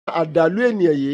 àdàlú ènìyàn yìí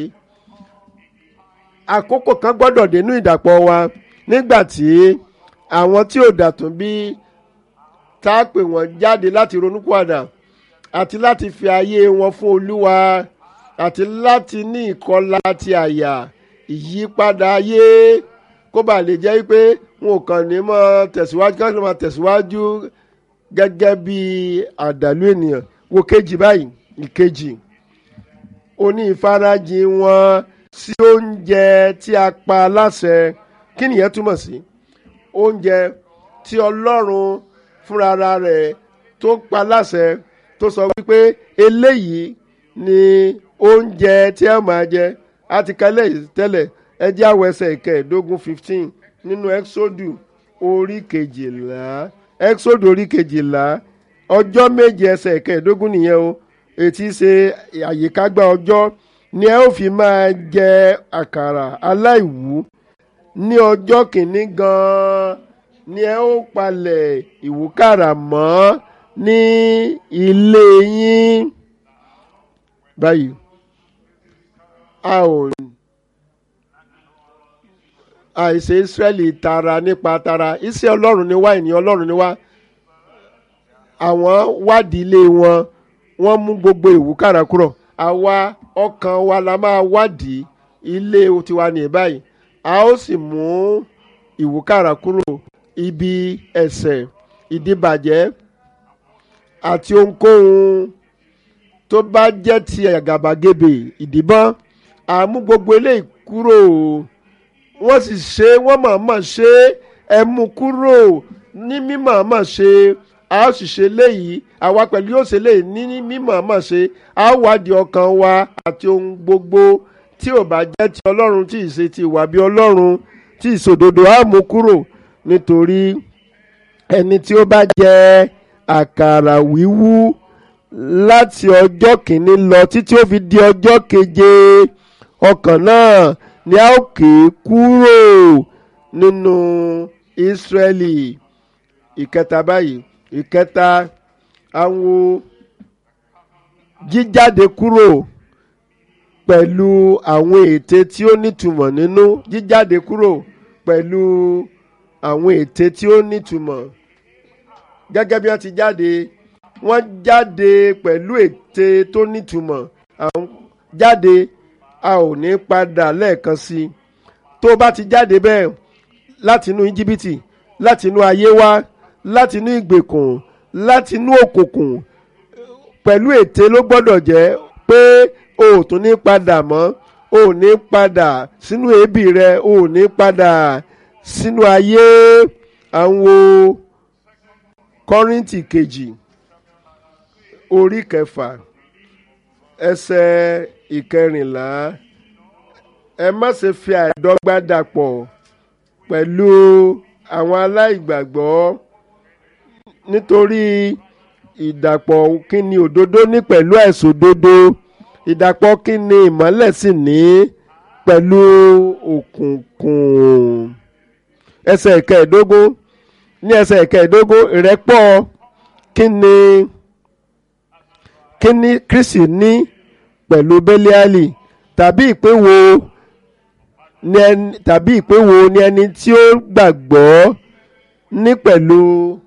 àkókò kan gbọ́dọ̀ dénú ìdàpọ̀ wa nígbà tí àwọn tí ò dàtún bí tá a pè wọ́n jáde láti ronúpìwàdà àti láti fi ayé wọn fún olúwa àti láti ní ìkọlà ti àyà ìyípadà ayé kó bàa lè jẹ́ pé wọn ò kàn ní mọ́ tẹ̀síwájú kí wọ́n máa tẹ̀síwájú gẹ́gẹ́ bí àdàlú ènìyàn wo kejì báyìí ìkejì oní ìfarajìn wọn sí oúnjẹ tí a pa láṣẹ kí nìyẹn túmọ̀ sí oúnjẹ tí ọlọ́run fúnra rẹ̀ tó pa láṣẹ tó sọ wípé eléyìí ni oúnjẹ tí ẹ máa jẹ a ti kálẹ̀ tẹ́lẹ̀ ẹ jẹ́ àwọ̀ ẹsẹ̀ ìkẹẹ̀ẹ́dógún fifteen nínú exodus orí kejìlá exodus orí kejìlá ọjọ́ méje ẹsẹ̀ ìkẹẹ̀ẹ́dógún nìyẹn o ètí ṣe àyíkágbá ọjọ́ ni ẹ ó fi máa jẹ àkàrà aláìwú ní ọjọ́ kìíní gan-an ni ẹ ó palẹ̀ ìwúkàrà mọ́ ní ilé yín báyìí a ò àìsè Ísírẹ́lì tara nípa tara iṣẹ́ Ọlọ́run ni wá ènìyàn Ọlọ́run ni wá àwọn wádìí ilé wọn wọ́n mú gbogbo ìwúkàrà kúrò àwa ọkàn wa la máa wádìí ilé tiwa ní báyìí a ó sì mú ìwúkàrà kúrò ibi ẹ̀ṣẹ̀ ìdíbàjẹ́ àti ohunkóhun tó bá jẹ́ ti àgàbàgebè ìdìbọn àmú gbogbo eléyìí kúrò wọ́n sì ṣe wọ́n mọ̀ọ́mọ̀ ṣe ẹ mú kúrò ní mímọ̀ọ́mọ̀ ṣe a ó sì ṣe léyìí àwa pẹ̀lú yóò ṣe léyìí ní mímọ̀ọ́mọ̀ ṣe a ó wádìí ọkàn wa àti ohun gbogbo tí ò bá jẹ́ ti ọlọ́run tí ì ṣe ti ìwà bí ọlọ́run tí ìṣòdodo á mú kúrò nítorí ẹni tí ó bá jẹ àkàrà wíwú láti ọjọ́ kìíní lọ títí ó fi di ọjọ́ keje ọkàn náà ni a ó ké kúrò nínú Ísírẹ́lì ìkẹta báyìí ìkẹta àwọn jíjáde kúrò pẹ̀lú àwọn ète tí ó nítumọ̀ nínú jíjáde kúrò pẹ̀lú àwọn ète tí ó nítumọ̀ gẹ́gẹ́ bí wọ́n ti jáde wọ́n jáde pẹ̀lú ète tó nítumọ̀ àwọn jáde a ò ní padà lẹ́ẹ̀kan sí i tó bá ti jáde bẹ́ẹ̀ láti inú íjíbítì láti inú ayé wá láti inú ìgbèkùn láti inú òkùnkùn pẹ̀lú ète ló gbọ́dọ̀ jẹ́ pé o ò tún ní padà mọ́ o ò ní padà sínú èébì rẹ o ò ní padà sínú ayé àwọn kọ́rìntì kejì orí kẹfà ẹsẹ̀ ìkẹrìnlá ẹ má ṣe fi àìdọ́gba dàpọ̀ pẹ̀lú àwọn aláìgbàgbọ́ nítorí ìdàpọ̀ kí ni òdodo ní pẹ̀lú àìṣòdodo ìdàpọ̀ kí ni ìmọ́lẹ̀ sì ní pẹ̀lú òkùnkùn ẹsẹ̀ ìkẹẹ̀dógún ní ẹsẹ̀ ìkẹẹ̀dógún ìrẹ́pọ̀ kí ni kí ni Kristi ní pẹ̀lú Bẹ́líálì tàbí ìpín wo ni ẹni tàbí ìpín wo ni ẹni tí ó gbàgbọ́ ní pẹ̀lú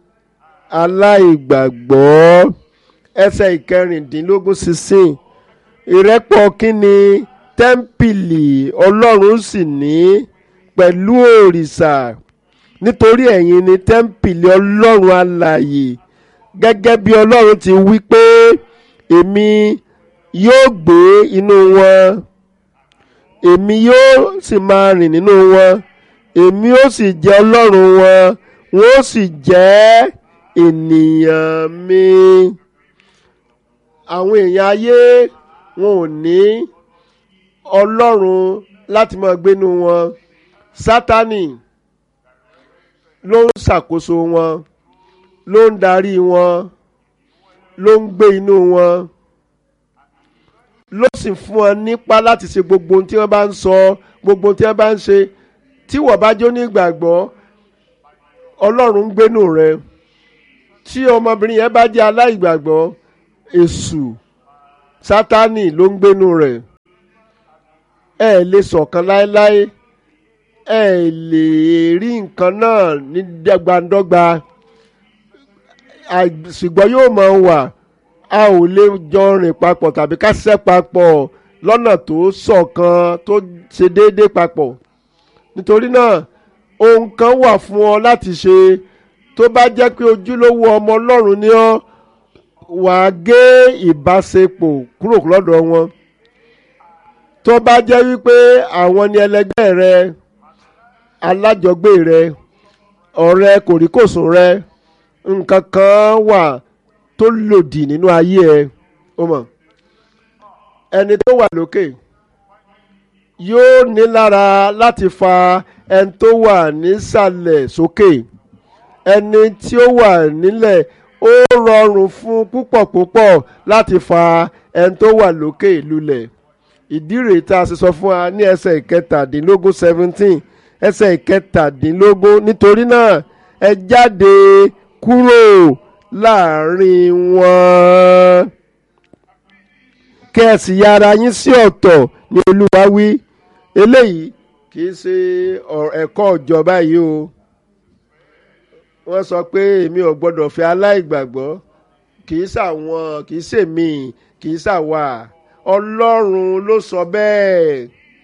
aláìgbàgbọ́ ẹsẹ̀ ìkẹrìndínlógún sixteen ìrẹ́pọ̀ kí ni tẹ́ḿpìlì Ọlọ́run sì ní pẹ̀lú òrìṣà nítorí ẹ̀yin ni tẹ́ḿpìlì Ọlọ́run alààyè gẹ́gẹ́ bí Ọlọ́run ti wí pé èmi yóò gbé inú wọn èmi yóò sì máa rìn nínú wọn èmi ó sì jẹ́ Ọlọ́run wọn wọn ó sì jẹ́ ènìyàn mi àwọn èèyàn ayé wọn ò ní Ọlọ́run láti máa gbénu wọn Sátánì ló ń ṣàkóso wọn ló ń darí wọn ló ń gbé inú wọn ló sì fún wọn nípa láti ṣe gbogbo ohun tí wọ́n bá ń sọ gbogbo ohun tí wọ́n bá ń ṣe tí wọ́n bá jó ní ìgbàgbọ́ Ọlọ́run ń gbénu rẹ tí ọmọbìnrin yẹn bá jẹ́ aláìgbàgbọ́ èṣù Sátánì ló ń gbénu rẹ̀ ẹ lè ṣọ̀kan láéláé ẹ lè rí nǹkan náà ní dọ́gbandọ́gba ṣùgbọ́n yóò máa wà a ò lè jọ rìn papọ̀ tàbí ká ṣiṣẹ́ papọ̀ lọ́nà tó ṣọ̀kan tó ṣe déédéé papọ̀ nítorí náà ohun kan wà fún ọ láti ṣe tó bá jẹ́ pé ojúlówó ọmọ ọlọ́run ni ọ́ wà á gé ìbáṣepọ̀ kúrò lọ́dọ̀ wọn tó bá jẹ́ wípé àwọn ni ẹlẹgbẹ́ rẹ alájọgbé rẹ ọ̀rẹ́ kòríkòsùn rẹ nǹkan kan wà tó lòdì nínú ayé ẹ ó mọ̀ ẹni tó wà lókè yóò ní lára láti fa ẹni tó wà nísàlẹ̀ sókè ẹni tí ó wà nílẹ̀ ó rọrùn fún púpọ̀ púpọ̀ láti fa ẹni tó wà lókè lulẹ̀ ìdí rèé tá a ṣe sọ fún wa ní ẹsẹ̀ ìkẹtàdínlógún seventeen ẹsẹ̀ ìkẹtàdínlógún nítorí náà ẹ jáde kúrò láàrin wọn kẹ́ ẹ sì ya ara yín sí ọ̀tọ̀ ní olúwa wí eléyìí kì í ṣe ẹ̀kọ́ ìjọba yìí o wọ́n sọ pé èmi ò gbọ́dọ̀ fẹ́ aláìgbàgbọ́ kì í ṣàwọn kì í ṣèmi kì í ṣàwà ọlọ́run ló sọ bẹ́ẹ̀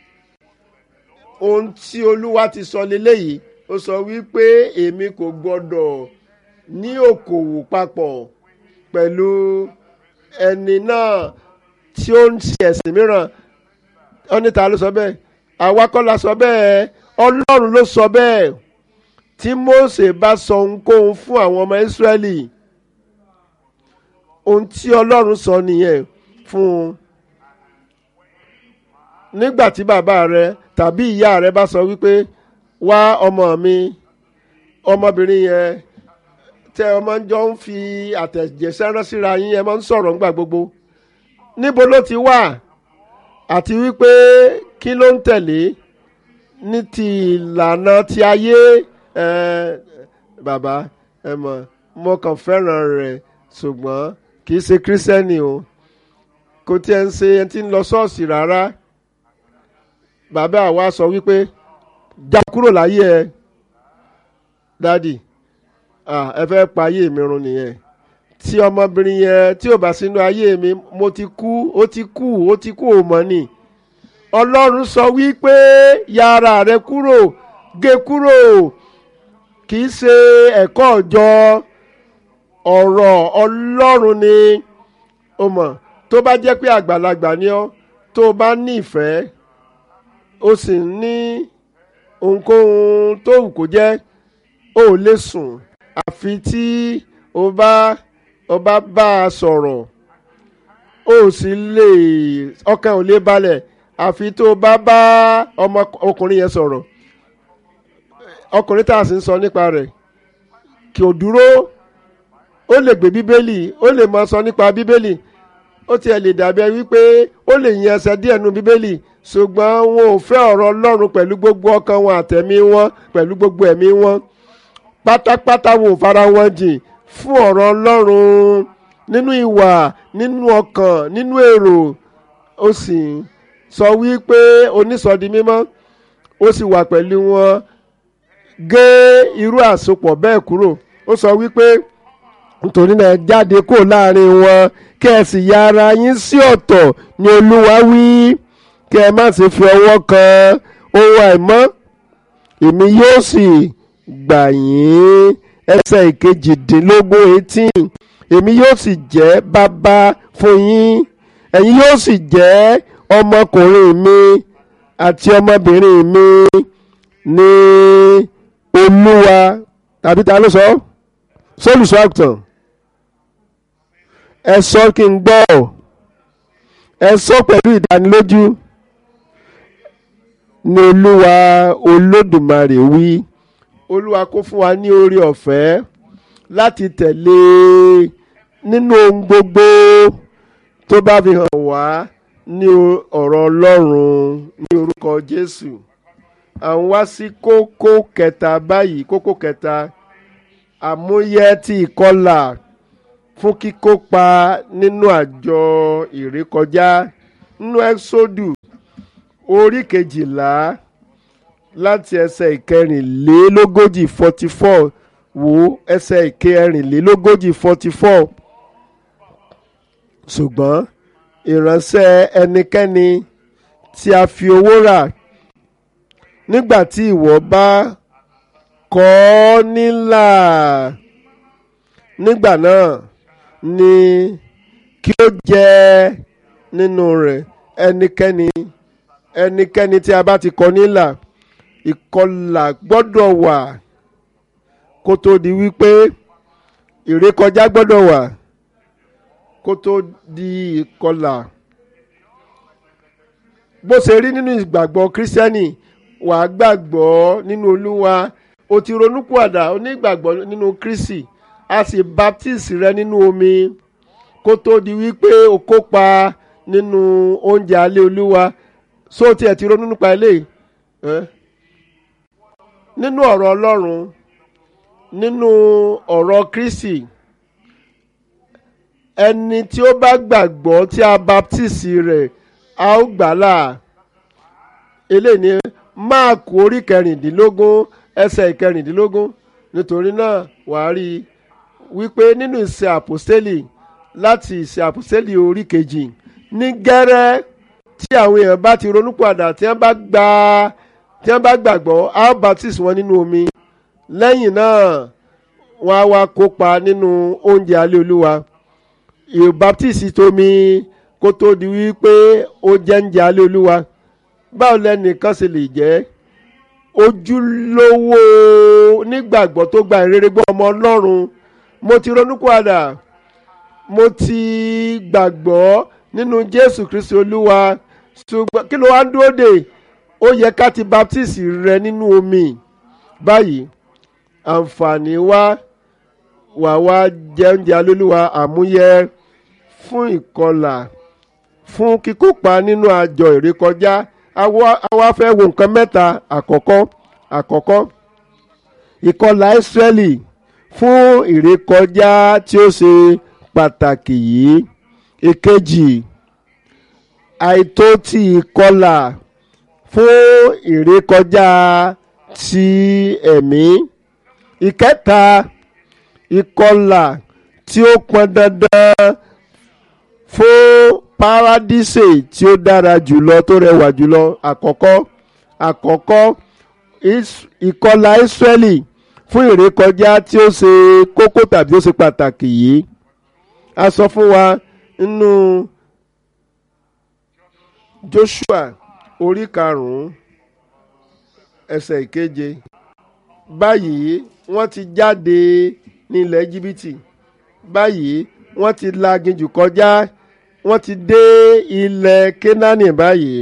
ohun tí olúwa ti sọ leléyìí ó sọ wípé èmi kò gbọ́dọ̀ ní òkòwò papọ̀ pẹ̀lú ẹni náà tí ó ń ṣe ẹ̀sìn mìíràn ọ́nìta ló sọ bẹ́ẹ̀ àwa kọ́ la sọ bẹ́ẹ̀ ọlọ́run ló sọ bẹ́ẹ̀ tí Mósè bá sọ ohunkóhun fún àwọn ọmọ Ísírẹ́lì ohun tí ọlọ́run sọ nìyẹn fún un nígbà tí bàbá rẹ tàbí ìyá rẹ bá sọ wípé wá ọmọ mi ọmọbìnrin yẹn tẹ ọmọ jọ ń fi àtẹ̀jẹsẹ́ rán síra yín ẹ máa ń sọ̀rọ̀ ńgbà gbogbo níbo ló ti wà àti wípé kí ló ń tẹ̀lé ní ti ìlànà ti ayé ẹ bàbá ẹ mọ̀ mo kàn fẹ́ràn rẹ̀ ṣùgbọ́n kì í ṣe kírísítẹ́nì o kò tiẹ̀ ń ṣe ẹni tí ń lọ ṣọ́ọ̀ṣì rárá bàbá àwa sọ wípé já kúrò láyé ẹ dádì ẹ fẹ́ pa ayé mi run nìyẹn tí ọmọbìnrin yẹn tí ò bá sínú ayé mi mo ti kú ó ti kú ó ti kú ò mọ́ ni ọlọ́run sọ wípé ya ara rẹ kúrò gé kúrò kì í ṣe ẹ̀kọ́ ọ̀jọ́ ọ̀rọ̀ ọlọ́run ni o mọ̀ tó bá jẹ́ pé àgbàlagbà ni ọ́ tó o bá ní ìfẹ́ o sì ní ohunkóhun tó wù kó jẹ́ o ò lè sùn àfi tí o bá o bá bá a sọ̀rọ̀ o sì lè ọkàn ò lè balẹ̀ àfi tó o bá bá ọmọ ọkùnrin yẹn sọ̀rọ̀ ọkùnrin tá a sì ń sọ nípa rẹ̀ kí o dúró ó lè gbé bíbélì ó lè máa sọ nípa bíbélì ó tiẹ̀ lè dàbí ẹ wípé ó lè yan ẹsẹ̀ díẹ̀ nu bíbélì ṣùgbọ́n wọn ò fẹ́ ọ̀rọ̀ ọlọ́run pẹ̀lú gbogbo ọkàn wọn àtẹ̀mí wọn pẹ̀lú gbogbo ẹ̀mí wọn pátápátá wọn ò fara wọn jìn fún ọ̀rọ̀ ọlọ́run nínú ìwà nínú ọkàn nínú èrò ó sì sọ wípé onísọdi mímọ́ ó sì wà pẹ̀lú wọn gé irú àsopọ̀ bẹ́ẹ̀ kúrò ó sọ wípé nítorí náà jáde kó láàrin wọn kí ẹ sì ya ara yín sí ọ̀tọ̀ ni olúwa wí kí ẹ má ṣe fi ọwọ́ kan ohun àìmọ́ èmi yóò sì gbà yín ẹsẹ̀ ìkejìdínlógún eighteen èmi yóò sì jẹ́ bàbá fún yín ẹ̀yin yóò sì jẹ́ ọmọkùnrin mi àti ọmọbìnrin mi ní olúwa tàbí ta ló sọ sólùsọ àgùntàn ẹ sọ kí n gbọ́ ẹ sọ pẹ̀lú ìdánilójú ní olúwa olódùmarè wí olúwa kó fún wa ní oore ọ̀fẹ́ láti tẹ̀lé nínú ohun gbogbo tó bá fi hàn wá ní ọ̀rọ̀ ọlọ́run ní orúkọ jésù à ń wá sí kókó kẹta báyìí kókó kẹta àmúyẹ ti ìkọlà fún kíkópa nínú àjọ ìrékọjá nínú ẹ́sódù orí kejìlá láti ẹsẹ̀ ìkẹrìnlélógójì forty four wò ẹsẹ̀ ìkẹrìnlélógójì forty four ṣùgbọ́n ìránṣẹ́ ẹnikẹ́ni tí a fi owó rà nígbà tí ìwọ bá kọ̀ ọ́ nílà nígbà náà ni kí ó jẹ nínú rẹ̀ ẹnikẹ́ni ẹnikẹ́ni tí a bá ti kọ̀ nílà ìkọlà gbọ́dọ̀ wà kó tó di wípé ìrékọjá gbọ́dọ̀ wà kó tó di ìkọlà bó ṣe rí nínú ìgbàgbọ́ kírísítẹ́nì wàá gbàgbọ́ nínú olúwa o ti ronúpìwàdà onígbàgbọ́ nínú kristi a sì baptist rẹ nínú omi kó tó di wípé o kópa nínú oúnjẹ alẹ́ olúwa so tiẹ̀ ti ronú nípa eléyìí ẹ́ nínú ọ̀rọ̀ ọlọ́run nínú ọ̀rọ̀ kristi ẹni tí ó bá gbàgbọ́ tí a baptist rẹ̀ a ó gbàlà eléyìí ni máàkù orí kẹrìndínlógún ẹsẹ̀ ìkẹrìndínlógún nítorí náà wàá rí i wípé nínú ìṣe àpòstélì láti ìṣe àpòstélì orí kejì ní gẹ́rẹ́ tí àwọn èèyàn bá ti ronúpìwàdà tí wọ́n bá gba tí wọ́n bá gbàgbọ́ a ó baptist wọn nínú omi lẹ́yìn náà wọ́n á wá kópa nínú oúnjẹ alẹ́ olúwa ìbaptist tómi kó tó di wípé ó jẹ́ oúnjẹ alẹ́ olúwa báwo lẹ́nìkan ṣe lè jẹ́ ojúlówó nígbàgbọ́ tó gba ìrere gbọ́ ọmọ ọlọ́run mo ti ronúpìwàdà mo ti gbàgbọ́ nínú jésù kristi olúwa ṣùgbọ́n kí ló wá ń dúró dè ó yẹ ká ti baptist rẹ nínú omi báyìí àǹfààní wá wà wá jẹ oúnjẹ alólùwà àmúyẹ fún ìkọlà fún kíkópa nínú àjọ ìrékọjá àwa fẹ́ wo nǹkan mẹ́ta àkọ́kọ́ àkọ́kọ́ ìkọlà ìsírẹ́lì fún ìrékọjá tí ó ṣe pàtàkì yìí èkejì àìtó ti ìkọlà fún ìrékọjá ti ẹ̀mí ìkẹta ìkọlà tí ó pọn dandan fún paradíṣe tí ó dára jùlọ tó rẹwà jùlọ àkọ́kọ́ àkọ́kọ́ ìkọlà Ísírẹ́lì fún ìrékọjá tí ó ṣe kókó tàbí ó ṣe pàtàkì yìí a sọ fún wa nínú Joshua orí karùn-ún ẹsẹ̀ ìkeje báyìí wọ́n ti jáde ní ilẹ̀ Íjíbítì báyìí wọ́n ti la aginjù kọjá wọ́n ti dé ilẹ̀ Kénáánì báyìí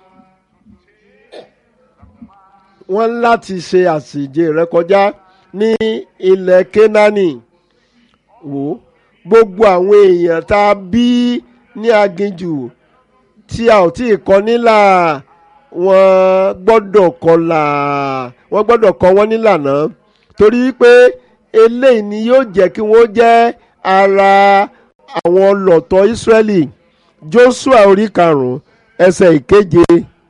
wọ́n láti ṣe àsìjẹ rẹ kọjá ní ilẹ̀ Kénáánì wò gbogbo àwọn èèyàn tá a bí ní aginjù tí a ò tí ì kọ nílà wọ́n gbọ́dọ̀ kọlà wọ́n gbọ́dọ̀ kọ wọ́n nílànà torí pé eléyìí ni yóò jẹ́ kí wọ́n jẹ́ ara àwọn ọlọ́tọ̀ Ísírẹ́lì Jóṣúà orí karùn-ún ẹsẹ̀ ìkeje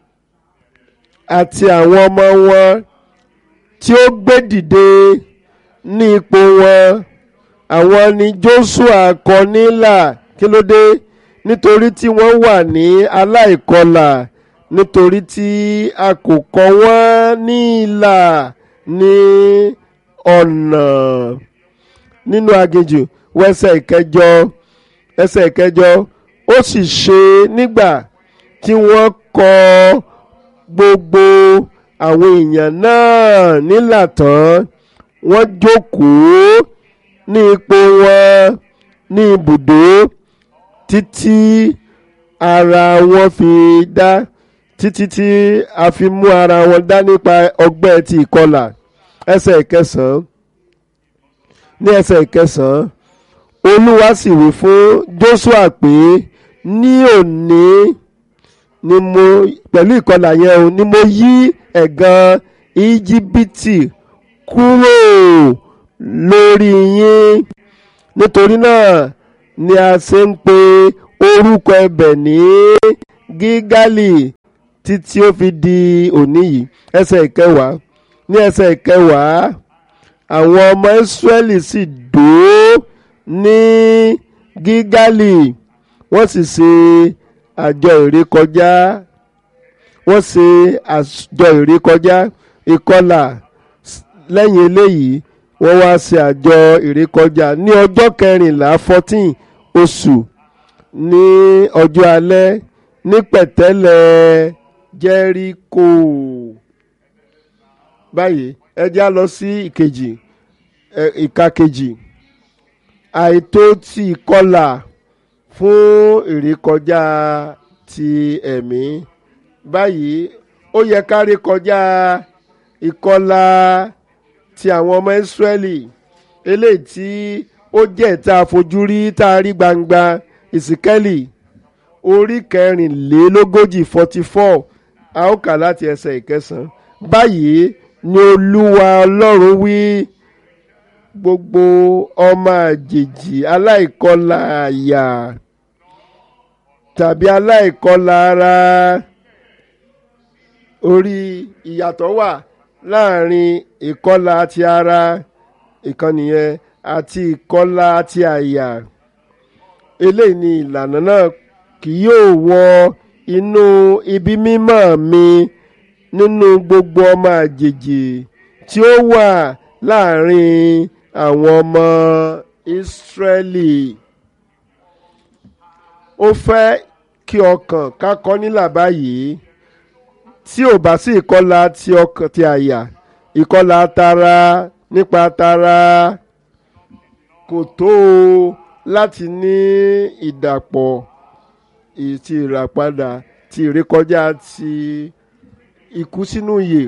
àti àwọn ọmọ wọn tí ó gbé dìde ní ipò wọn àwọn ni Jóṣúà kọ nílà kí ló dé nítorí tí wọ́n wà ní aláìkọlà nítorí tí a kò kọ wọ́n ní ìlà ní ọ̀nà nínú aginjù wẹ́sẹ̀ ìkẹjọ ẹsẹ̀ ìkẹjọ ó sì ṣe nígbà tí wọ́n kọ gbogbo àwọn èèyàn náà nílà tán wọ́n jókòó ní ipò wọn ní ibùdó títí ara wọn fi dá títí tí a fi mú ara wọn dá nípa ọgbẹ́ ti ìkọlà ẹsẹ̀ ìkẹsàn-án ní ẹsẹ̀ ìkẹsàn-án olúwa sì wí fún Jóṣúà pé ní òní ni mo pẹ̀lú ìkọlà yẹn o ni mo yí ẹ̀gàn íjíbítì kúrò lórí yín nítorí náà ni a ṣe ń pe orúkọ ẹbẹ̀ ní gígálì títí ó fi di òní yìí ẹsẹ̀ ìkẹwàá ní ẹsẹ̀ ìkẹwàá àwọn ọmọ Ísírẹ́lì sì dó ní Gígálì wọ́n sì ṣe àjọ ìrékọjá wọ́n ṣe àjọ ìrékọjá ìkọlà lẹ́yìn eléyìí wọ́n wá ṣe àjọ ìrékọjá ní ọjọ́ kẹrìnlá fourteen oṣù ní ọjọ́ alẹ́ ní pẹ̀tẹ́lẹ̀ Jẹ́ríkò báyìí ẹ já lọ sí ìkejì ìka kejì àìtó ti ìkọlà fún ìrékọjá ti ẹ̀mí báyìí ó yẹ ká rékọjá ìkọlà ti àwọn ọmọ Ísírẹ́lì eléyìí tí ó jẹ́ ìta àfojúrí tá a rí gbangba ìsìkẹ́lì orí kẹrìnlélógójì forty four a ó kà láti ẹsẹ̀ ìkẹsàn-án báyìí ni Olúwa Ọlọ́run wí gbogbo ọmọ àjèjì aláìkọlà àyà tàbí aláìkọlà ara orí ìyàtọ̀ wà láàrin ìkọlà ti ara ìkànnì yẹn àti ìkọlà ti àyà eléyìí ni ìlànà náà kì yóò wọ inú ibi mímọ́ mi nínú gbogbo ọmọ àjèjì tí ó wà láàrin àwọn ọmọ Ísírẹ́lì ó fẹ́ kí ọkàn ká kọ́ nílà báyìí tí ò bá sí ìkọlà ti ọkàn ti àyà ìkọlà tara nípa tara kò tó o láti ní ìdàpọ̀ ti ìràpadà ti ìrékọjá ti ikú sínú ìyè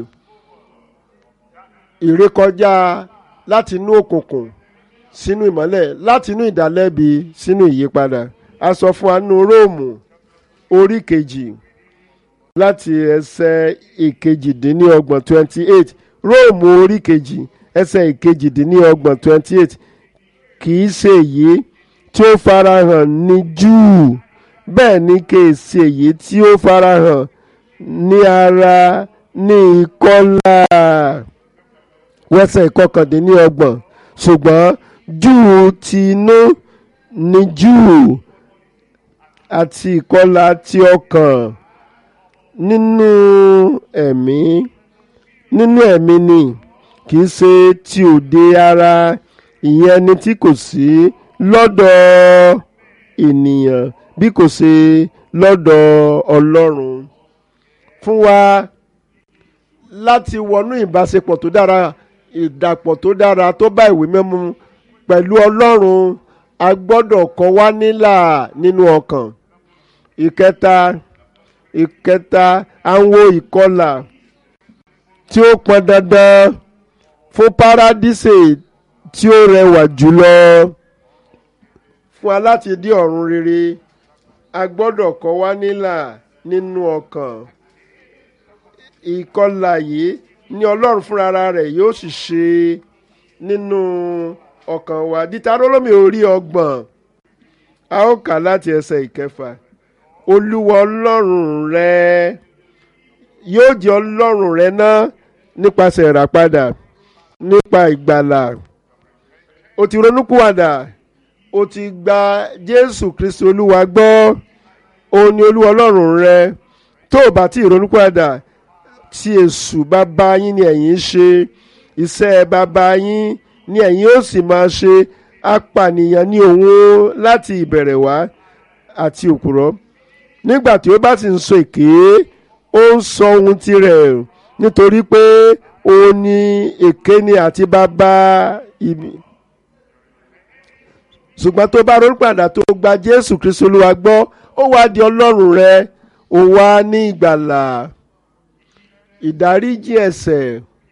ìrékọjá láti inú òkùnkùn sínú ìmọ́lẹ̀ láti inú ìdálẹ́bi sínú ìyípadà a sọ fún wa nínú róòmù orí kejì láti ẹsẹ̀ ìkejìdínlọ́gbọ̀n twenty eight róòmù orí kejì ẹsẹ̀ ìkejìdínlọ́gbọ̀n twenty eight kì í ṣe èyí tí ó farahàn ní júù bẹ́ẹ̀ ni kì í ṣe èyí tí ó farahàn ní ara ní ìkọlà wẹ́sẹ̀ ìkọkàndínlọ́gbọ̀n ṣùgbọ́n júù ti inú ní júù àti ìkọlà ti ọkàn nínú ẹ̀mí nínú ẹ̀mí ni kì í ṣe ti òde ara ìyẹn ẹni tí kò sí lọ́dọ̀ ènìyàn bí kò ṣe lọ́dọ̀ Ọlọ́run fún wa láti wọnú ìbáṣepọ̀ tó dára ìdàpọ̀ tó dára tó bá ìwé mímú pẹ̀lú Ọlọ́run a gbọ́dọ̀ kọ́ wa nílà nínú ọkàn ìkẹta ìkẹta àwọn ìkọlà tí ó pọn dandan fún paradíṣe tí ó rẹwà jùlọ fún wa láti dé ọ̀run rere a gbọ́dọ̀ kọ́ wa nílà nínú ọkàn ìkọlà yìí ní ọlọ́run fúnra rẹ̀ yóò sì ṣe nínú ọkàn wa dítarólómi orí ọgbọ̀n a ó kà láti ẹsẹ̀ ìkẹfà olúwa ọlọ́run rẹ yóò jẹ́ ọlọ́run rẹ náà nípasẹ̀ ìràpadà nípa ìgbàlà o ti ronúkúwàdà o ti gba jésù kristu olúwa gbọ́ òun ni olúwa ọlọ́run rẹ tó o bá ti ronúkúwàdà tí èṣù bàbá yín ni ẹ̀yin ṣe iṣẹ́ bàbá yín ni ẹ̀yin ó sì máa ṣe apànìyàn ní òun láti ìbẹ̀rẹ̀ wá àti òpùrọ́ nígbà tí ó bá sì ń sọ èké ó ń sọ ohun tirẹ̀ nítorí pé òun ni èké ni àti bàbá ibi ṣùgbọ́n tó bá ronú padà tó gba Jésù Kristu Olúwa gbọ́ ó wá di Ọlọ́run rẹ ó wá ní ìgbàlà ìdáríjì ẹ̀ṣẹ̀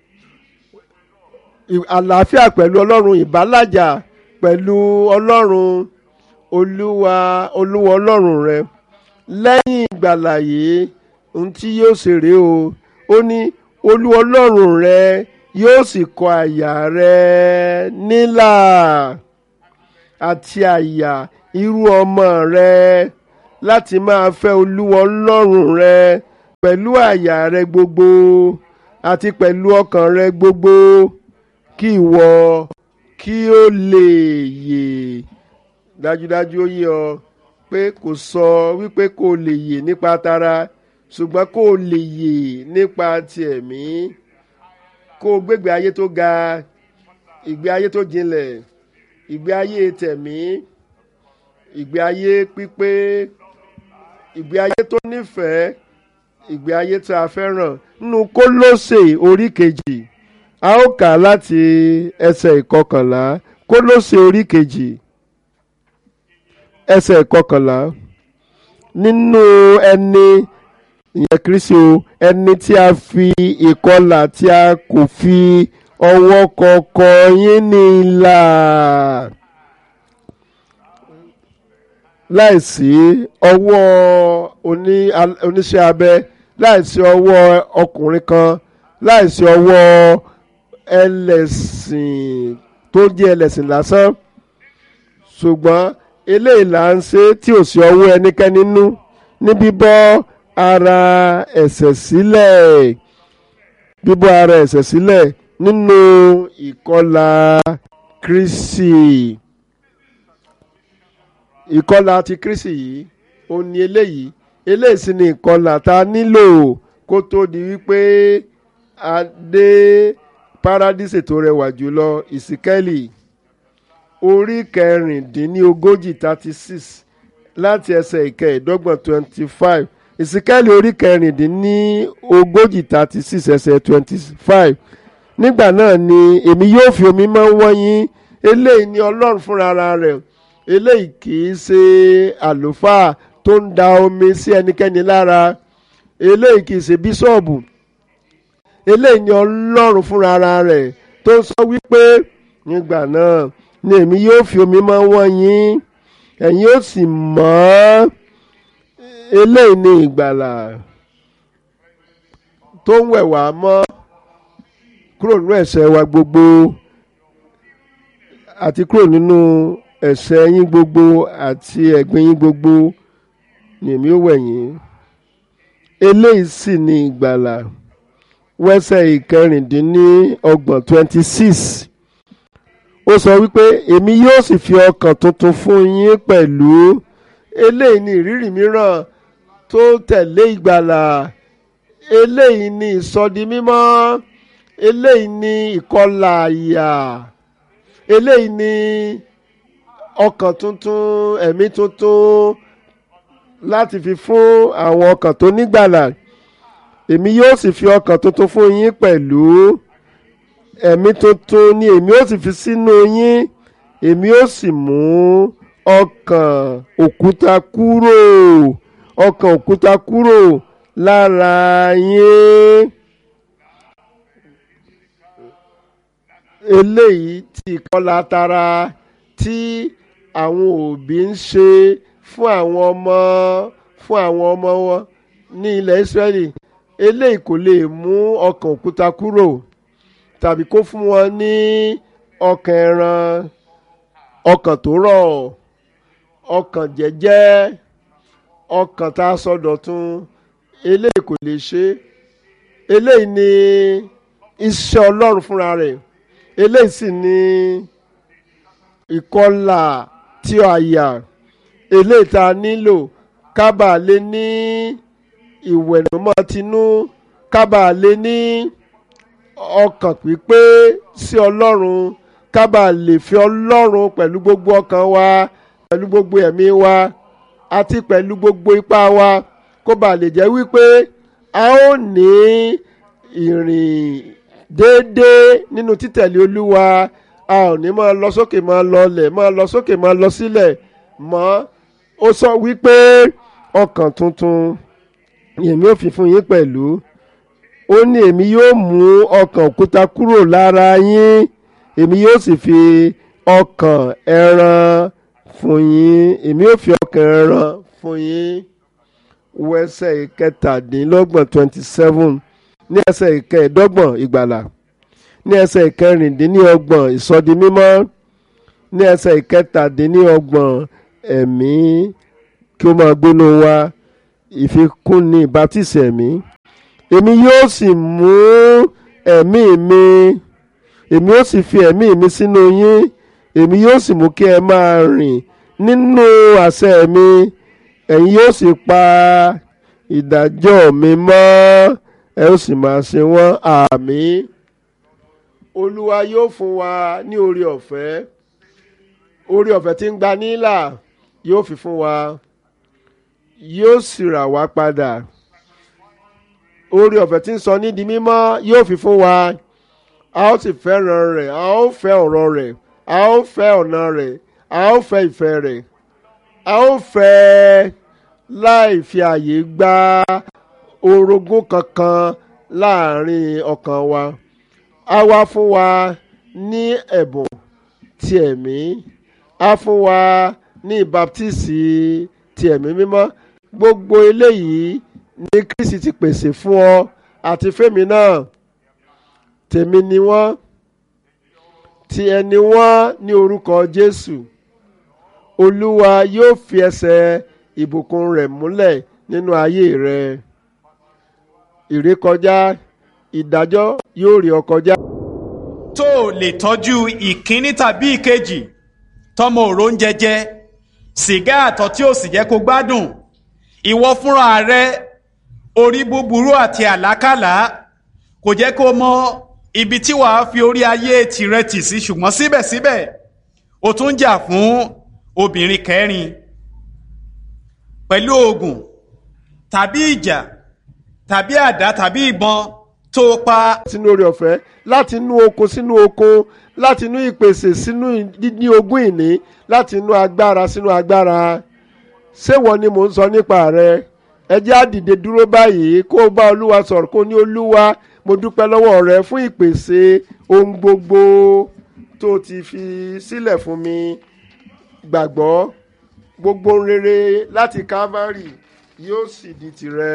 àlàáfíà pẹ̀lú Ọlọ́run ìbálàjà pẹ̀lú Ọlọ́run Olúwa Olúwa Ọlọ́run rẹ lẹ́yìn ìgbàlà yìí ohun tí yóò ṣe rèé o ó ní Olúwa Ọlọ́run rẹ yóò sì kọ àyà rẹ nílà àti àyà irú ọmọ rẹ láti máa fẹ́ Olúwa Ọlọ́run rẹ pẹ̀lú àyà rẹ gbogbo àti pẹ̀lú ọkàn rẹ gbogbo kí ìwọ kí ó lè yè dájúdájú ó yé ọ pé kò sọ wípé kó lè yè nípa tara ṣùgbọ́n kó lè yè nípa ti ẹ̀mí kó gbégbé ayé tó ga ìgbé ayé tó jinlẹ̀ ìgbé ayé tẹ̀mí ìgbé ayé pípé ìgbé ayé tó nífẹ̀ẹ́ ìgbé ayé tí a fẹ́ràn nínú kólósè orí kejì a ó kà láti ẹsẹ̀ ìkọkànlá kólósè orí kejì ẹsẹ̀ ìkọkànlá nínú ẹni ìyẹn kristi o ẹni tí a fi ìkọlà tí a kò fi ọwọ́ kọ̀ọ̀kan yín ní ìlà láìsí ọwọ́ oní oníṣẹ́ abẹ láìsí ọwọ́ ọkùnrin kan láìsí ọwọ́ ẹlẹ́sìn tó jẹ́ ẹlẹ́sìn lásán ṣùgbọ́n eléyìí là ń ṣe tí ò sí ọwọ́ ẹnikẹ́ni nínú ní bíbọ́ ara ẹ̀ṣẹ̀ sílẹ̀ bíbọ́ ara ẹ̀ṣẹ̀ sílẹ̀ nínú ìkọlà Kristi ìkọlà ti Kristi yìí ó ní eléyìí eléyìí sì ni ìkọlà tá a nílò kó tó di wípé a dé paradíṣe tó rẹwà jùlọ ìsíkẹ́lì orí kẹrìndínlógójì thirty six láti ẹsẹ̀ ìkẹẹ̀ẹ́dọ́gbọ̀n twenty five ìsíkẹ́lì orí kẹrìndínlógójì thirty six ẹsẹ̀ twenty five nígbà náà ni èmi yóò fi omi mọ́ wọ́n yín eléyìí ni ọlọ́run fúnra rẹ̀ eléyìí kì í ṣe àlùfáà tó ń da omi sí ẹnikẹ́ni lára eléyìí kì í ṣe bíṣọ̀bù eléyìí ni ọlọ́run fúnra rẹ̀ tó ń sọ wípé nígbà náà ni èmi yóò fi omi mọ́ wọ́n yín ẹ̀yin yóò sì mọ́ eléyìí ni ìgbàlà tó ń wẹ̀ wá mọ́ kúrò nínú ẹ̀ṣẹ̀ wa gbogbo àti kúrò nínú ẹ̀ṣẹ̀ yín gbogbo àti ẹ̀gbin yín gbogbo ni èmi ó wẹ̀ yín eléyìí sì ni ìgbàlà wẹ́sẹ̀ ìkẹrìndínlọ́gbọ̀n twenty six ó sọ wípé èmi yóò sì fi ọkàn tuntun fún yín pẹ̀lú eléyìí ni ìrírí mìíràn tó tẹ̀lé ìgbàlà eléyìí ni ìsọdi mímọ́ eléyìí ni ìkọlà àyà eléyìí ni ọkàn tuntun ẹ̀mí tuntun láti fi fún àwọn ọkàn tó nígbàlà èmi yóò sì fi ọkàn tuntun fún yín pẹ̀lú ẹ̀mí tuntun ni èmi ó sì fi sínú yín èmi ó sì mú ọkàn òkúta kúrò ọkàn òkúta kúrò lára yín. eléyìí tí ìkọlà tara tí àwọn òbí ń ṣe fún àwọn ọmọ fún àwọn ọmọ wọn ní ilẹ̀ Ísírẹ́lì eléyìí kò lè mú ọkàn òkúta kúrò tàbí kó fún wọn ní ọkàn ẹran ọkàn tó rọ̀ ọkàn jẹ́jẹ́ ọkàn tá a sọdọ̀tun eléyìí kò lè ṣe eléyìí ni iṣẹ́ Ọlọ́run fúnra rẹ̀ eléyìí sì ni ìkọlà tí àyà eléyìí tá a nílò kábà lè ní ìwẹ̀nùmọ́ tinú kábà lè ní ọkàn pípé sí ọlọ́run kábà lè fi ọlọ́run pẹ̀lú gbogbo ọkàn wa pẹ̀lú gbogbo ẹ̀mí wa àti pẹ̀lú gbogbo ipá wa kó bà lè jẹ́ wípé a ó ní ìrìn déédéé nínú títẹ̀lé olúwa a ò ní máa lọ sókè máa lọ lẹ̀ máa lọ sókè máa lọ sílẹ̀ mọ́ ó sọ wípé ọkàn tuntun èmi ò fi fún yín pẹ̀lú ó ní èmi yóò mú ọkàn òkúta kúrò lára yín èmi yóò sì fi ọkàn ẹran fún yín èmi yóò fi ọkàn ẹran fún yín wẹsẹ̀ ìkẹtàdínlọ́gbọ̀n twenty seven ní ẹsẹ̀ ìkẹẹ̀dọ́gbọ̀n ìgbàlà ní ẹsẹ̀ ìkẹrìndínlọ́gbọ̀n ìsọdimímọ́ ní ẹsẹ̀ ìkẹtàdínlọ́gbọ̀n ẹ̀mí kí ó máa gbóná wa ìfikúnni ìbátísì ẹ̀mí èmi yóò sì mú ẹ̀mí mi èmi yóò sì fi ẹ̀mí mi sínú yín èmi yóò sì mú kí ẹ máa rìn nínú àṣẹ mi ẹ̀yin yóò sì pa ìdájọ́ mi mọ́ ẹ ó sì máa ṣe wọ́n àmín olúwa yóò fún wa ní orí ọ̀fẹ́ orí ọ̀fẹ́ tí ń gba nílà yóò fi fún wa yóò sì rà wá padà orí ọ̀fẹ́ tí ń sọ ní di mímọ́ yóò fi fún wa a ó sì fẹ́ràn rẹ̀ a ó fẹ́ ọ̀rọ̀ rẹ̀ a ó fẹ́ ọ̀nà rẹ̀ a ó fẹ́ ìfẹ́ rẹ̀ a ó fẹ́ láì fi àyè gba orogún kankan láàrin ọkàn wa a wá fún wa ní ẹ̀bùn ti ẹ̀mí a fún wa ní ìbáptísì ti ẹ̀mí mímọ́ gbogbo eléyìí ní Kristi ti pèsè fún ọ àti fẹ́mi náà tèmi ni wọ́n ti ẹni wọ́n ní orúkọ Jésù Olúwa yóò fi ẹsẹ̀ ìbùkún rẹ̀ múlẹ̀ nínú ayé rẹ ìrékọjá ìdájọ́ yóò rí ọ kọjá. tó o lè tọ́jú ìkíní tàbí ìkejì tọmọ òró ń jẹjẹ sìgá àtọ̀ tí ò sì jẹ́ kó gbádùn ìwọ fúnra rẹ orí búburú àti àlákàlà kò jẹ́ kó mọ ibi tí wàá fi orí ayé tirẹ̀ tì sí ṣùgbọ́n síbẹ̀síbẹ̀ o tún jà fún obìnrin kẹrin pẹ̀lú oògùn tàbí ìjà tàbí àdá tàbí ìbọn tó pa. sínú oore ọ̀fẹ́ láti inú oko sínú oko láti inú ìpèsè sínú ní ogún ìní láti inú agbára sínú agbára ṣéwọ ni mò ń sọ nípa rẹ ẹ jẹ́ á dìde dúró báyìí kó o bá olúwa sọ̀rọ̀ kó o ní olúwa mo dúpẹ́ lọ́wọ́ rẹ fún ìpèsè ohun gbogbo tó ti fi sílẹ̀ fún mi gbàgbọ́ gbogbo ohun rere láti Calvary yóò sì di tìrẹ.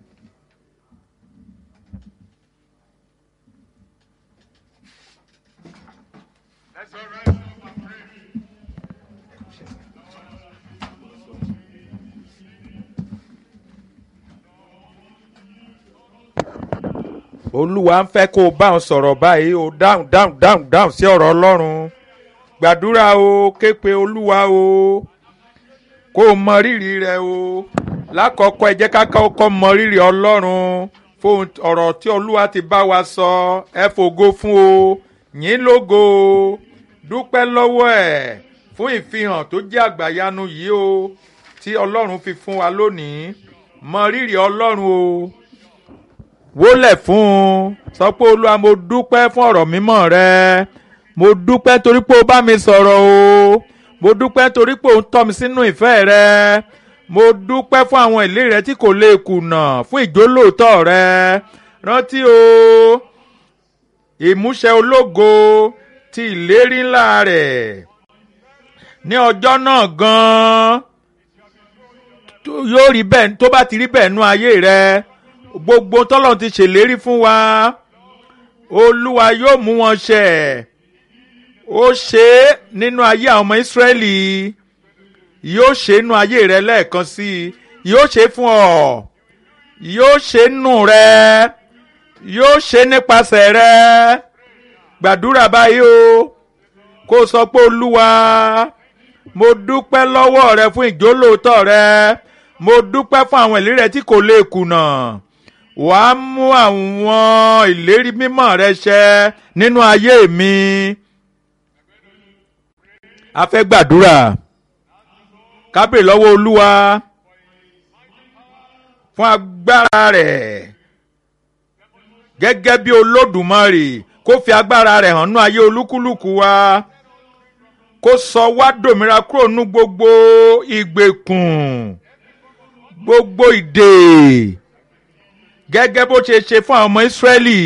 olúwa ń fẹ́ kó o bá wọn sọ̀rọ̀ báyìí o dáhùn dáhùn dáhùn dáhùn sí ọ̀rọ̀ ọlọ́run gbàdúrà o ké pe olúwa o kó o mọ rírì rẹ o lákọ̀ọ́kọ́ ẹ jẹ́ ká kọ́kọ́ mọ rírì ọlọ́run fún ọ̀rọ̀ tí olúwa ti bá wa sọ ẹ fògo fún o yín lógo o dúpẹ́ lọ́wọ́ ẹ̀ fún ìfihàn tó jẹ́ àgbàyanu yìí o tí ọlọ́run fi fún wa lónìí mọ rírì ọlọ́run o wólẹ̀ fún un sọ pé olúwa mo dúpẹ́ fún ọ̀rọ̀ mímọ́ rẹ mo dúpẹ́ torí pé o bá mi sọ̀rọ̀ o mo dúpẹ́ torí pé o ń tọ́ mi sínú ìfẹ́ rẹ mo dúpẹ́ fún àwọn ìlérí rẹ tí kò lè kùnà fún ìjólóòtọ́ rẹ rántí o ìmúṣẹ ológo ti ìlérí ńlá rẹ̀ ní ọjọ́ náà gan-an yóò rí bẹ́ẹ̀ tó bá ti rí bẹ́ẹ̀ nú ayé rẹ gbogbo tọ́lọ́run ti ṣèlérí fún wa olúwa yóò mú wọn ṣẹ ó ṣe é nínú ayé àwọn ọmọ ìsírẹ́lì yóò ṣe é nínú ayé rẹ lẹ́ẹ̀kan sí i yóò ṣe é fún ọ yóò ṣe é nù rẹ yóò ṣe é nípasẹ̀ rẹ gbàdúrà báyìí o kó o sọ pé olúwa mo dúpẹ́ lọ́wọ́ rẹ fún ìjólóòtọ́ rẹ mo dúpẹ́ fún àwọn ìlérí rẹ tí kò lè kùnà wàá mú àwọn ìlérí mímọ́ rẹ ṣẹ nínú ayé mi. a fẹ́ gbàdúrà kábèrè lọ́wọ́ olúwa fún agbára rẹ̀ gẹ́gẹ́ bí olódùmarè kó fi agbára rẹ̀ hàn nú ayé olúkúlùkù wa kó sọ wá dòmìnira kúrò nú gbogbo ìgbèkùn gbogbo ìdè gẹ́gẹ́ bó ṣe ṣe fún àwọn ọmọ ìsírẹ́lì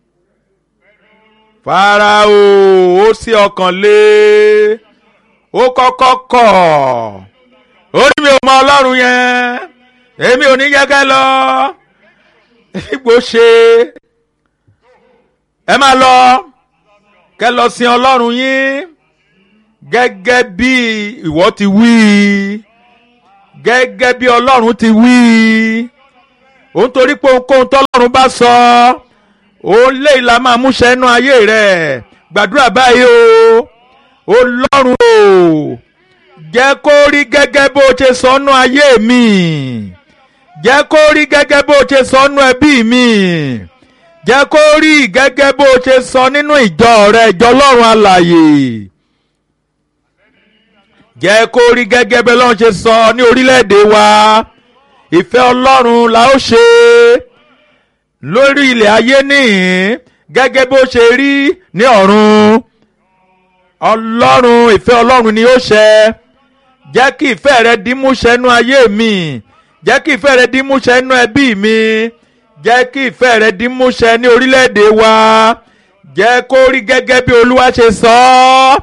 farao ó sí ọkàn lé ó kọ́kọ́ kọ̀ ó ní mi ò mọ ọlọ́run yẹn èmi ò ní gẹ́gẹ́ lọ ipò ṣe ẹ máa lọ kẹ́ lọ sin ọlọ́run yín gẹ́gẹ́ bí ìwọ ti wí gẹ́gẹ́ bí ọlọ́run ti wí òun torí pé ohunkóhun tọ́lọ́run bá sọ òun lè la máa múṣẹ inú ayé rẹ̀ gbàdúrà báyìí o ọlọ́run o jẹ́ kó rí gẹ́gẹ́ bó ṣe sọ nú ayé mi jẹ́ kó rí gẹ́gẹ́ bó ṣe sọ nú ẹbí mi jẹ́ kó rí gẹ́gẹ́ bó ṣe sọ nínú ìjọ rẹ ìjọ ọlọ́run alàyè jẹ́ kó rí gẹ́gẹ́ bẹ́ẹ̀ lọ́run ṣe sọ ní orílẹ̀-èdè wa ìfẹ́ ọlọ́run la ó ṣe lórí ilẹ̀ ayé nìyí gẹ́gẹ́ bó ṣe rí ní ọ̀run ọlọ́run ìfẹ́ ọlọ́run ni ó ṣẹ jẹ́ kí ìfẹ́ rẹ di múṣẹ nú ayé mi jẹ́ kí ìfẹ́ rẹ di múṣẹ nú ẹbí mi jẹ́ kí ìfẹ́ rẹ di múṣẹ ní orílẹ̀-èdè wa jẹ́ kó rí gẹ́gẹ́ bí olúwa ṣe sọ ọ́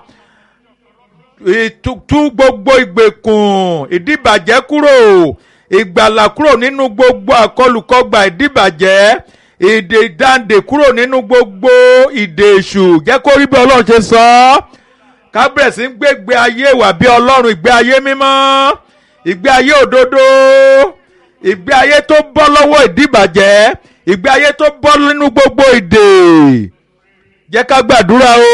ìtútú gbogbo ìgbèkùn ìdíbàjẹ́ kúrò ìgbàlà kúrò nínú gbogbo àkọlùkọgbà ìdíbàjẹ́ ìdè ìdáǹdè kúrò nínú gbogbo ìdè èṣù jẹ́ kó rí bí ọlọ́run ṣe sọ ọ́ kábẹ̀rẹ̀ sí ń gbégbé ayé wà bí ọlọ́run ìgbé ayé mímọ́ ìgbé ayé òdodo ìgbé ayé tó bọ́ lọ́wọ́ ìdíbàjẹ́ ìgbé ayé tó bọ́ nínú gbogbo ìdè jẹ́ ká gbàdúrà o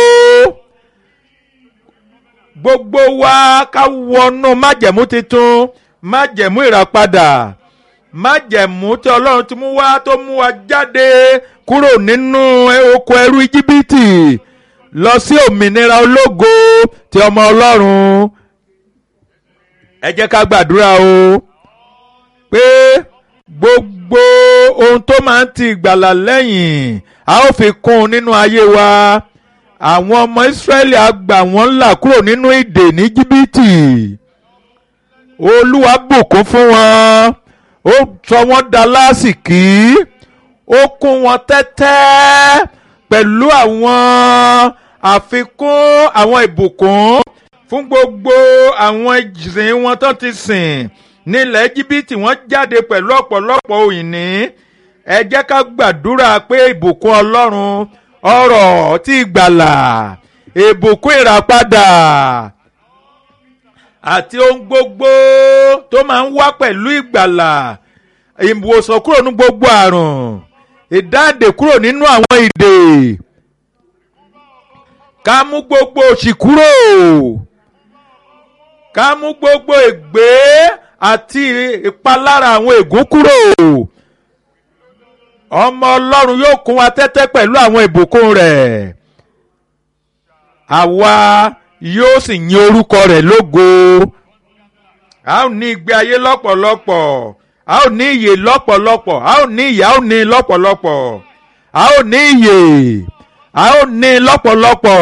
gbogbo wa ká wọnú májẹ̀mú tuntun májẹ̀mú ìràpadà májẹ̀mú tí ọlọ́run ti mú wá tó mú wa jáde kúrò nínú oko ẹrú íjíbítì lọ sí òmìnira ológo ti ọmọ ọlọ́run ẹ jẹ́ ká gbàdúrà o pé gbogbo ohun tó máa ń ti ìgbàlà lẹ́yìn a ó fi kún un nínú ayé wa àwọn ọmọ Ísírẹ́lì á gbà wọ́n là kúrò nínú ìdè ní jìbìtì olúwa bùkún fún wọn ó sọ wọ́n da lásìkí ó kún wọn tẹ́tẹ́ pẹ̀lú àwọn àfikún àwọn ìbùkún fún gbogbo àwọn ìsìn wọn tó ti sìn nílẹ̀ jìbìtì wọ́n jáde pẹ̀lú ọ̀pọ̀lọpọ̀ òyìnbí ẹ jẹ́ ká gbàdúrà pé ìbùkún ọlọ́run ọrọ̀ tí gbàlà ìbùkún ìràpadà àti ohun gbogbo tó máa ń wá pẹ̀lú ìgbàlà ìwòsàn kúrò ní gbogbo àrùn ìdáǹdè kúrò nínú àwọn ìdè ká mú gbogbo òṣì kúrò ká mú gbogbo ègbé àti ìpalára àwọn ègún kúrò ọmọ ọlọ́run yóò kún wa tẹ́tẹ́ pẹ̀lú àwọn ìbùkún rẹ̀ àwa yóò sì yin orúkọ rẹ̀ lógo a ó ní ìgbé ayé lọ́pọ̀lọpọ̀ a ó ní ìyè lọ́pọ̀lọpọ̀ a ó ní ìyè a ó ní lọ́pọ̀lọpọ̀ a ó ní ìyè a ó ní lọ́pọ̀lọpọ̀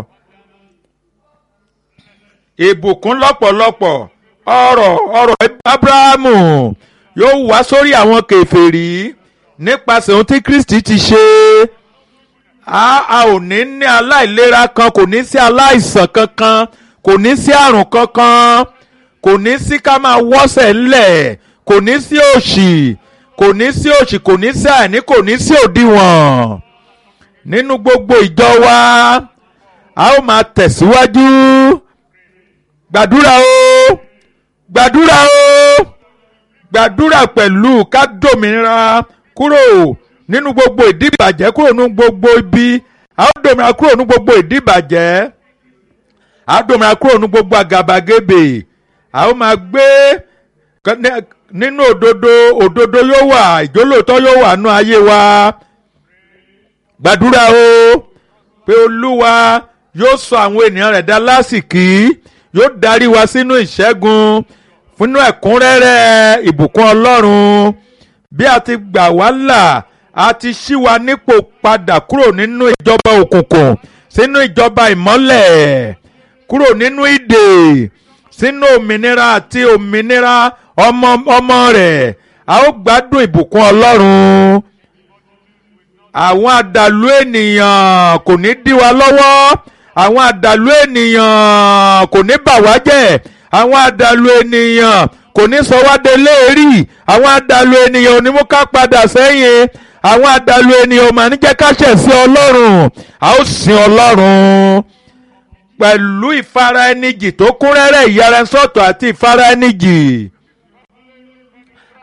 ìbùkún lọ́pọ̀lọpọ̀ ọrọ̀ ọrọ̀ abrahamu yóò wá sórí àwọn kèfèrí nípasẹ̀ ohun tí kristi ti ṣe a a ò ní ní aláìlera kan kò ní sí aláìsàn kankan kò ní sí àrùn kankan kò ní sí ká máa wọ́sẹ̀ ńlẹ̀ kò ní sí òṣì kò ní sí òṣì kò ní sí àìní kò ní sí òdiwọ̀n nínú gbogbo ìjọ wa a ó máa tẹ̀síwájú gbàdúrà o gbàdúrà o gbàdúrà pẹ̀lú ká dòmìnira kúrò nínú gbogbo ìdíbàjẹ́ kúrò nínú gbogbo ibi a ó dòmìnira kúrò nínú gbogbo ìdíbàjẹ́ a ó dòmìnira kúrò nínú gbogbo àgàbàgebè a ó máa gbé nínú òdodo òdodo yóò wà ìjólóòtọ́ yóò wà nú ayé wa gbàdúrà o pé olúwa yóò sọ àwọn ènìyàn rẹ̀ dá lásìkí yóò darí wa sínú ìṣẹ́gun fúnú ẹ̀kúnrẹ́rẹ́ ìbùkún ọlọ́run bí a ti gbà wá là a ti ṣí wa nípò padà kúrò nínú ìjọba òkùnkùn sínú ìjọba ìmọ́lẹ̀ kúrò nínú ìdè sínú òmìnira àti òmìnira ọmọ ọmọ rẹ̀ a ó gbádùn ìbùkún ọlọ́run àwọn àdàlú ènìyàn kò ní dí wa lọ́wọ́ àwọn àdàlú ènìyàn kò ní bà wá jẹ́ àwọn àdàlú ènìyàn kò ní sọ wá délé rí àwọn àdàlú ènìyàn ò ní mú ká padà sẹ́yìn àwọn àdàlú ènìyàn ò mà ní jẹ́ ká ṣẹ̀ sí ọlọ́run a ó sin ọlọ́run pẹ̀lú ìfara ẹnijì tó kún rẹ́rẹ́ ìyára sọ́tọ̀ àti ìfara ẹnijì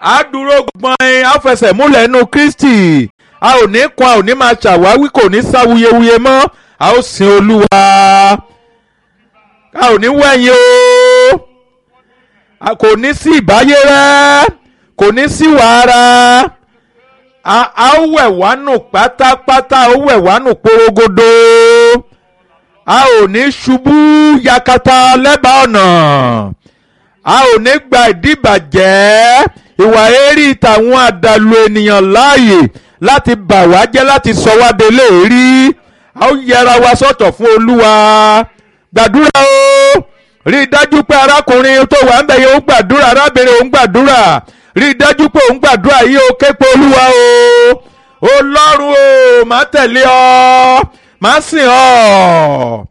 a dúró gbọ́n a fẹsẹ̀ múlẹ̀ nínú kristi a ò ní kan a ò ní máa ṣàwáwí kò ní sáwuyewuye mọ́ a ó sin olúwa a ò ní wẹ̀yìn o a kò ní sí ìbáyé rẹ kò ní sí wàhálà a a ó wẹ̀ wá nù pátápátá a ó wẹ̀ wá nù porogodo a ò ní ṣubú yakata lẹ́bàá ọ̀nà a ò ní gba ìdíbàjẹ́ ìwà èrí tàwọn àdàlù ènìyàn láàyè láti bà wá jẹ́ láti sọ wá délé rí a ó yẹra wa sọ́tọ̀ fún olúwa gbàdúrà o rí i dájú pé arákùnrin tó wà ń bẹ̀ yẹn ó gbàdúrà arábìnrin òun gbàdúrà rí i dájú pé òun gbàdúrà yìí ó ké pe olúwa o ọlọ́run o má tẹ̀lé ọ má sìn ọ́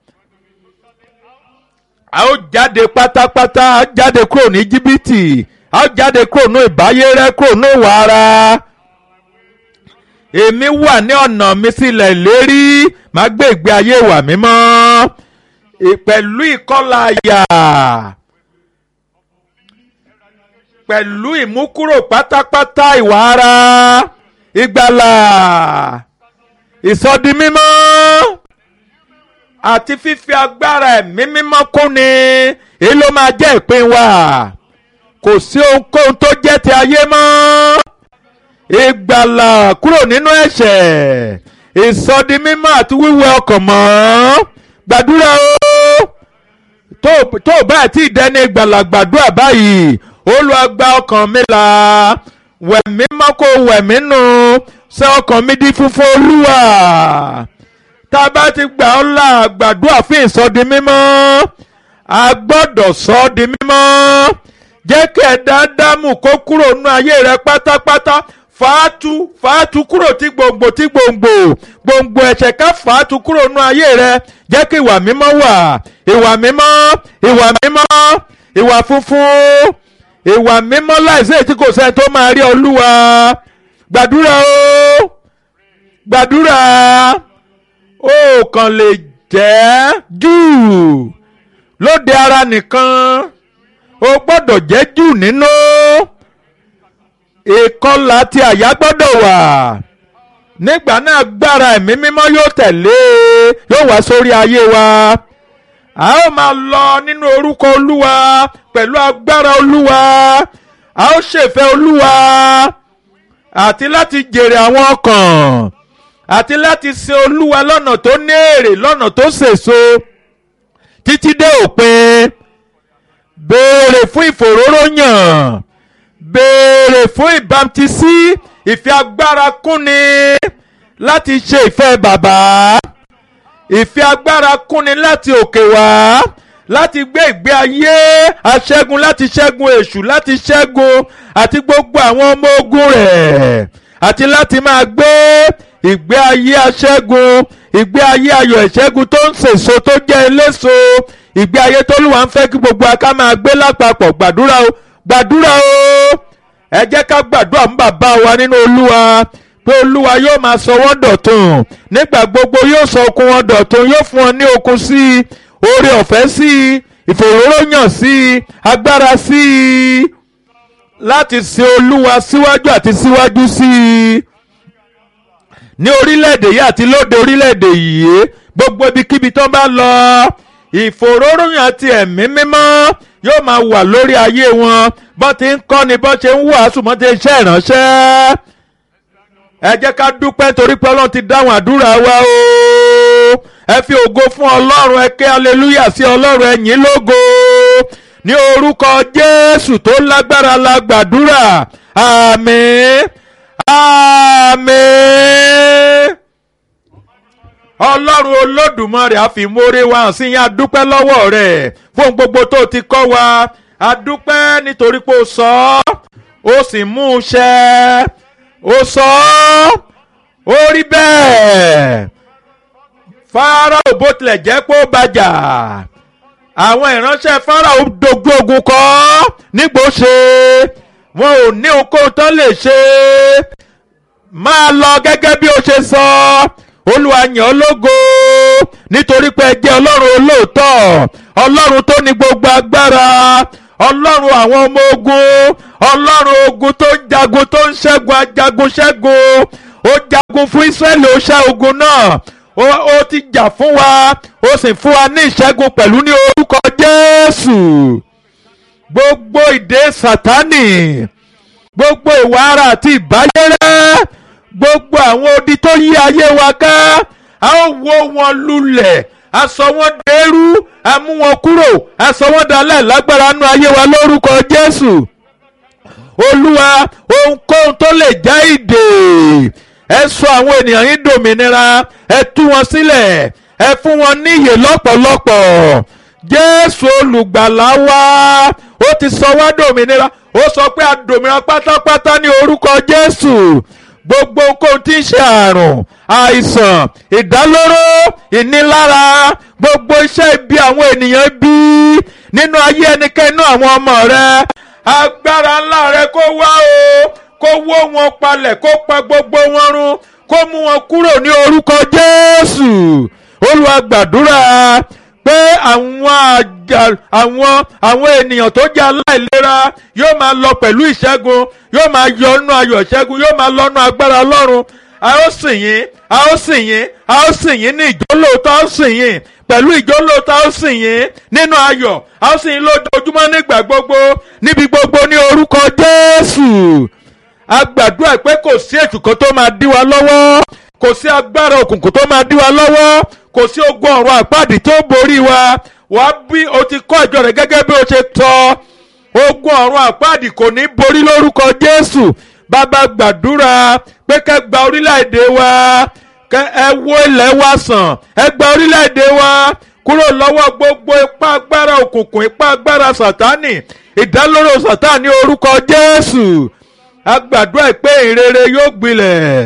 a ó jáde pátápátá a ó jáde kúrò ní jìbìtì a ó jáde kúrò ní ìbáyé rẹ kúrò ní ìwà ara èmi wà ní ọ̀nà mi sílẹ̀ ìlérí máa gbé ìgbé ayé ìwà mímọ́ pẹ̀lú ìkọlà àyà pẹ̀lú ìmúkúrò pátápátá ìwà ara ìgbàlà ìsọdimímọ́ àti fífi agbára ẹ̀mí mímọ́ kúnni èyí ló máa jẹ́ ìpín wa kò sí ohunkóhun tó jẹ́ ti ayé mọ́ ìgbàlà kúrò nínú ẹ̀ṣẹ̀ ìsọdimímọ́ àti wíwẹ̀ ọkàn mọ́ gbàdúrà o tó tó báyìí tí ìdẹ́ni ìgbàlà gbàdúrà báyìí Olúwa gba ọkàn mi là wẹ̀mí mọ́ kó wẹ̀mí nù ṣe ọkàn mi di funfun Olúwa tá a bá ti gbà ọ́ là gbàdúrà fún ìsọdi mímọ́ a gbọ́dọ̀ sọ ọ́ di mímọ́ jẹ́ kí ẹ̀dá dámù kó kúrò nínú ayé rẹ pátápátá fàátú fàátú kúrò tí gbòǹgbò tí gbòǹgbò gbòǹgbò ẹ̀ṣẹ̀ ká fàátú kúrò nínú ayé rẹ jẹ́ kí ìwà mímọ́ wà ìwà mímọ́ ìwà mímọ́ ìwà funfun ìwà mímọ́ láìsí èyí tí kò sẹ́ni tó máa rí olúwa gbàdúrà o gbàdúrà ó kàn lè jẹ́ jù lóde ara nìkan o gbọ́dọ̀ jẹ́ jù nínú ìkọlà tí àyà gbọ́dọ̀ wà nígbà náà gbára ẹ̀mí mímọ́ yóò tẹ̀lé yóò wá sórí ayé wa a ó máa lọ nínú orúkọ olúwa pẹ̀lú agbára olúwa a ó ṣèfẹ́ olúwa àti láti jèrè àwọn ọkàn àti láti sin olúwa lọ́nà tó ní èrè lọ́nà tó sèso títí dé òpin béèrè fún ìfòróróyàn béèrè fún ìbámtísí ìfẹ́ agbára kúnni láti ṣe ìfẹ́ bàbá ìfẹ́ agbára kúnni láti òkè wá láti gbé ìgbé ayé aṣẹ́gun láti ṣẹ́gun èṣù láti ṣẹ́gun àti gbogbo àwọn ọmọ ogun rẹ̀ àti láti máa gbé ìgbé ayé aṣẹ́gun ìgbé ayé ayọ̀ ìṣẹ́gun tó ń sèso tó jẹ́ eléso ìgbé ayé tólúwa ń fẹ́ kí gbogbo aká máa gbé lápapọ̀ gbàdúrà o gbàdúrà o ẹ jẹ́ ká gbàdúrà fún bàbá wa nínú olúwa pé olúwa yóò máa sọ wọ́n dọ̀tun nígbà gbogbo yóò sọ okun wọn dọ̀tun yóò fún wọn ní okun sí i oore ọ̀fẹ́ sí i ìfòróróyàn sí i agbára sí i láti sin olúwa síwájú àti síwájú sí i ní orílẹ̀-èdè yìí àti lóde orílẹ̀-èdè yìí gbogbo ibikíbi tó bá lọ ìfòróróyàn àti ẹ̀mí mímọ́ yóò máa wà lórí ayé wọn bọ́n ti ń kọ́ni bọ́n ṣe ń wàásù bọ́n ti ń ṣe ìránṣẹ́ ẹ jẹ́ ká dúpẹ́ torí pé ọlọ́run ti dáhùn àdúrà wa o ẹ fi ògo fún ọlọ́run ẹ ké aleluya sí ọlọ́run ẹ yìn lógo ní orúkọ jésù tó lágbára la gbàdúrà àmín àmín ọlọ́run olódùmarè àfìmórè wa hàn sí yín adúpẹ́ lọ́wọ́ rẹ̀ fún gbogbo tó ti kọ́ wa adúpẹ́ nítorí pé ó sọ ọ́ ó sì mú un ṣẹ ó sọ ọ́ ó rí bẹ́ẹ̀ Fáráò bó tilẹ̀ jẹ́ pé ó bàjà àwọn ìránṣẹ́ Fáráò dojú ogun kọ́ nígbò ṣe wọn ò ní okòó tán lè ṣe máa lọ gẹ́gẹ́ bí ó ṣe sọ olúwa yàn ọ́ lógo nítorí pé ẹ jẹ́ ọlọ́run olóòótọ́ ọlọ́run tó ní gbogbo agbára ọlọ́run àwọn ọmọ ogun ọlọ́run ogun tó ń jagun tó ń ṣẹ́gun ajagun ṣẹ́gun ó jagun fún Ísírẹ́lì ó ṣẹ́ ogun náà ó ó ti jà fún wa ó sì fún wa ní ìṣẹ́gun pẹ̀lú ní orúkọ Jésù gbogbo ìdè Sátánì gbogbo ìwà ara àti ìbáyérẹ́ gbogbo àwọn odi tó yí ayé wa ká a ó wó wọn lulẹ̀ a sọ wọ́n dẹrú a mú wọn kúrò a sọ wọ́n dalẹ̀ lágbára nú ayé wa lórúkọ Jésù olúwa ohunkóhun tó lè já ìdè ẹ sọ àwọn ènìyàn yín dòmìnira ẹ tú wọn sílẹ̀ ẹ fún wọn níyè lọ́pọ̀lọpọ̀ jésù olùgbàlà wa ó ti sọ wá dòmìnira ó sọ pé a dòmìnira pátápátá ní orúkọ jésù gbogbo ohun tí ń ṣe àrùn àìsàn ìdálóró ìnilára gbogbo iṣẹ́ ibi àwọn ènìyàn bí nínú ayé ẹnikẹ́ni àwọn ọmọ rẹ agbára ńlá rẹ kó wá o kó wó wọn palẹ̀ kó pa gbogbo wọn run kó mú wọn kúrò ní orúkọ jésù olúwa gbàdúrà pé àwọn àjà àwọn àwọn ènìyàn tó jẹ́ aláìlera yóò máa lọ pẹ̀lú ìṣẹ́gun yóò máa yọ ọ́nú ayọ̀ ìṣẹ́gun yóò máa lọ́nú agbára ọlọ́run a ó sìn yín a ó sìn yín a ó sìn yín ní ìjólóòtọ́ a ó sìn yín pẹ̀lú ìjólóòtọ́ a ó sìn yín nínú ayọ̀ a ó sìn yín lójoojúmọ́ nígbà gbogbo níbi gbogbo ní orúkọ jésù a gbàdúrà pé kò sí ètò kan tó máa dí wa lọ́wọ́ kò sí agbára òkùnkùn tó máa dí wa lọ́wọ́ kò sí ogun ọ̀run àpáàdì tó borí wa wàá bí o ti kọ́ ìjọ rẹ̀ gẹ́gẹ́ bí o ṣe tọ́ ogun ọ̀run àpáàdì kò ní borí lórúkọ Jésù bàbá gbàdúrà pé kẹ́ gba orílẹ̀-èdè wa kẹ́ ẹ wo ilẹ̀ wa sàn ẹ gba orílẹ̀-èdè wa kúrò lọ́wọ́ gbogbo ipá agbára òkùnkùn ipá agbára sàtánì ìdálóró sàtánì orúkọ Jésù a gbàdúrà pé ìrere yóò gbilẹ̀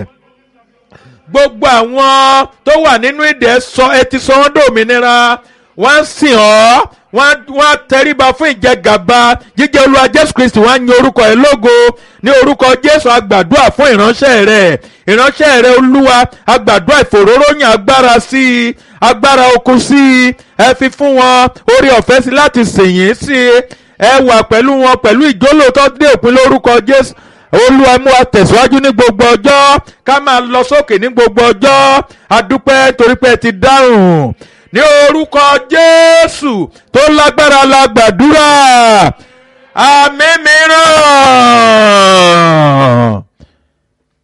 gbogbo àwọn tó wà nínú ìdè sọ ẹ ti sọ wọ́n dòmìnira wọ́n sìn ọ́ wọ́n tẹríba fún ìjẹgàba jíjẹ́ olúwa jésù kristi wọ́n á yin orúkọ ẹ̀ lógo ní orúkọ jésù agbàdúrà fún ìránṣẹ́ rẹ̀ ìránṣẹ́ rẹ̀ olúwa agbàdúrà ìfòróróyìn agbára sí i agbára okun sí i ẹ fi fún wọn orí ọ̀fẹ́ sí láti sìn yín sí i ẹ wà pẹ̀lú wọn pẹ̀lú ìjólóòtọ́ dé òpin lórúkọ jésù olúwa mú wa tẹ̀síwájú ní gbogbo ọjọ́ ká máa lọ sókè ní gbogbo ọjọ́ adúpẹ́ torí pé ẹ ti dáhùn ní orúkọ jésù tó lágbára la gbàdúrà àmín mìíràn.